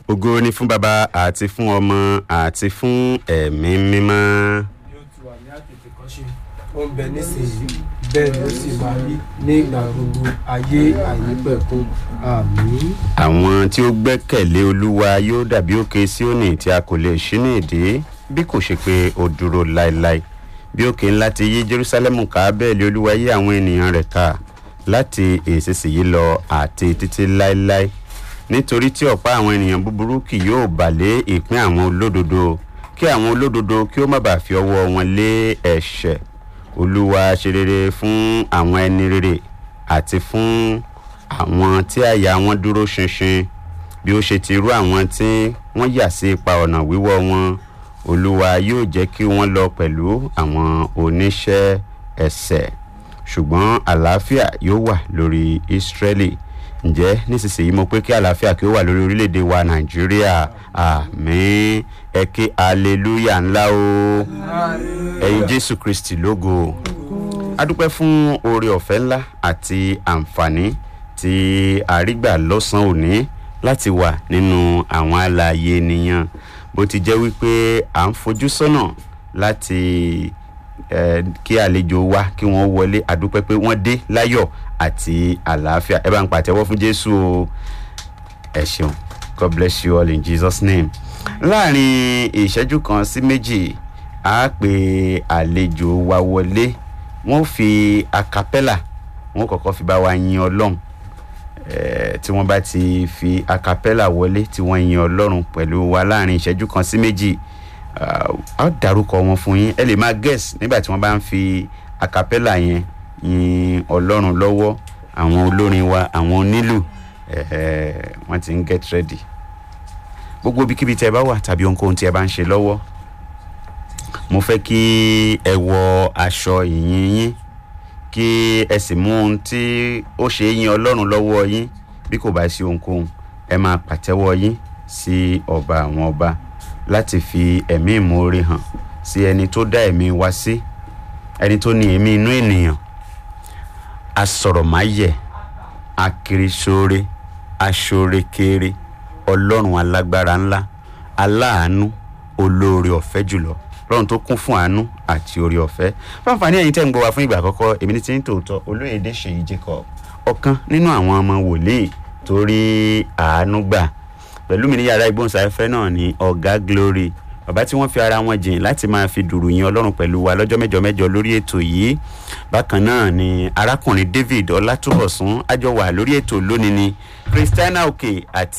ògo ni fún baba àti fún ọmọ àti fún ẹ̀mí mímọ́. yóò ti wà ní àtètè kan ṣe ó ń bẹ nísìnyí bẹ́ẹ̀ ló sì máa rí ní ìgbà gbogbo ayé àìnípẹ̀kun àmín. àwọn tí ó gbẹ́kẹ̀lé olúwa yóò dàbí òkè síónì tí a kò lè ṣí ní ìdí bí kò ṣe pé ó dúró láéláé bí òkè ńlá ti yí jerusalem ká bẹ́ẹ̀ lé olúwa yí àwọn ènìyàn rẹ̀ ká láti ìsinsìnyí lọ àti títí láéláé nítorí tí ọ̀pá àwọn ènìyàn búburú kì yóò bà lé ìpín àwọn olódodo kí àwọn olódodo kí ó má bàa fi ọwọ́ wọn lé ẹ̀ṣẹ̀ olúwa ṣe rere fún àwọn ẹni rere àti fún àwọn tí àyà wọn dúró ṣinṣin bí ó ṣe ti rú àwọn tí wọ́n yà sí ipa ọ̀nà wíwọ́ wọn olúwa yóò jẹ́ kí wọ́n lọ pẹ̀lú àwọn oníṣẹ́ ẹ̀sẹ̀ ṣùgbọ́n àlàáfíà yóò wà lórí ísírẹ́lì ǹjẹ́ nísinsìnyí mo pé kí àlàáfíà kí ó wà lórí orílẹ̀-èdè wa nàìjíríà àmín ẹ ké aleluya ńlá o ẹ̀yin jésù kristi lógo adúpẹ́ fún oore ọ̀fẹ́ ńlá àti àǹfààní tí àrígbà lọ́sàn-án òní láti wà nínú àwọn àlàyé ènìyàn bó ti jẹ́ wípé à ń fojú sọ́nà láti eh, kí àlejò wa kí wọ́n wọlé àdúpẹ́ pé wọ́n dé láyọ̀ àti àlàáfíà ẹ bá ń pàtẹ́wọ́ fún jésù o ẹ ṣeun god bless you all in jesus name láàrin ìṣẹ́jú kan sí méjì a pè àlejò wa wọlé wọ́n fi acapella wọ́n kọ́kọ́ fi bá wa yin ọlọ́run eh, tí wọ́n bá ti fi acapella wọlé tí wọ́n yin ọlọ́run pẹ̀lú wa láàrin ìṣẹ́jú kan sí méjì a ó dárúkọ wọn fún yín ẹ lè máa guess nígbà tí wọ́n bá ń fi acapella yẹn yin ọlọ́run lọ́wọ́ àwọn olórin wa àwọn onílù eh, wọ́n ti ń get ready gbogbo ibikíbi tí ẹ bá wà tàbí ohunkóhun tí ẹ bá ń ṣe lọ́wọ́ mo fẹ́ kí ẹ wọ aṣọ ìyìn yín kí ẹ sì mú ohun tí ó ṣe é yin ọlọ́run lọ́wọ́ yín bí kò bá sí ohunkóhun ẹ máa pàtẹ́wọ́ yín sí ọba àwọn ọba láti fi ẹ̀mí ìmoore hàn sí ẹni tó dá ẹ̀mí wa sí ẹni tó ní ẹ̀mí inú ènìyàn asọ̀rọ̀máyẹ̀ akirisore aṣorekere ọlọ́run alágbára ńlá aláàánú olóore ọ̀fẹ́ jùlọ lọ́run tó kún fún àánú àti oore ọ̀fẹ́ fáǹfààní ẹ̀yin tẹ́ ń gbọ́ wa fún ìgbà àkọ́kọ́ èmi ní ti ń tòótọ́ olóyèdè ṣèyí jacob ọ̀kan nínú àwọn ọmọ wòlíì tó rí àánú gbà pẹ̀lú mi ní yàrá ìgbóhùnsáfẹ́ náà ní ọ̀gá glory bàbá tí wọ́n fi ara wọn jìn láti máa fi dùrù yin ọlọ́run pẹ̀lú wa lọ́jọ́ mẹ́jọ mẹ́jọ lórí ètò yìí bákan náà ni arákùnrin david ọlátúbọ̀sún àjọwà lórí ètò lónìí ni christiana òkè àti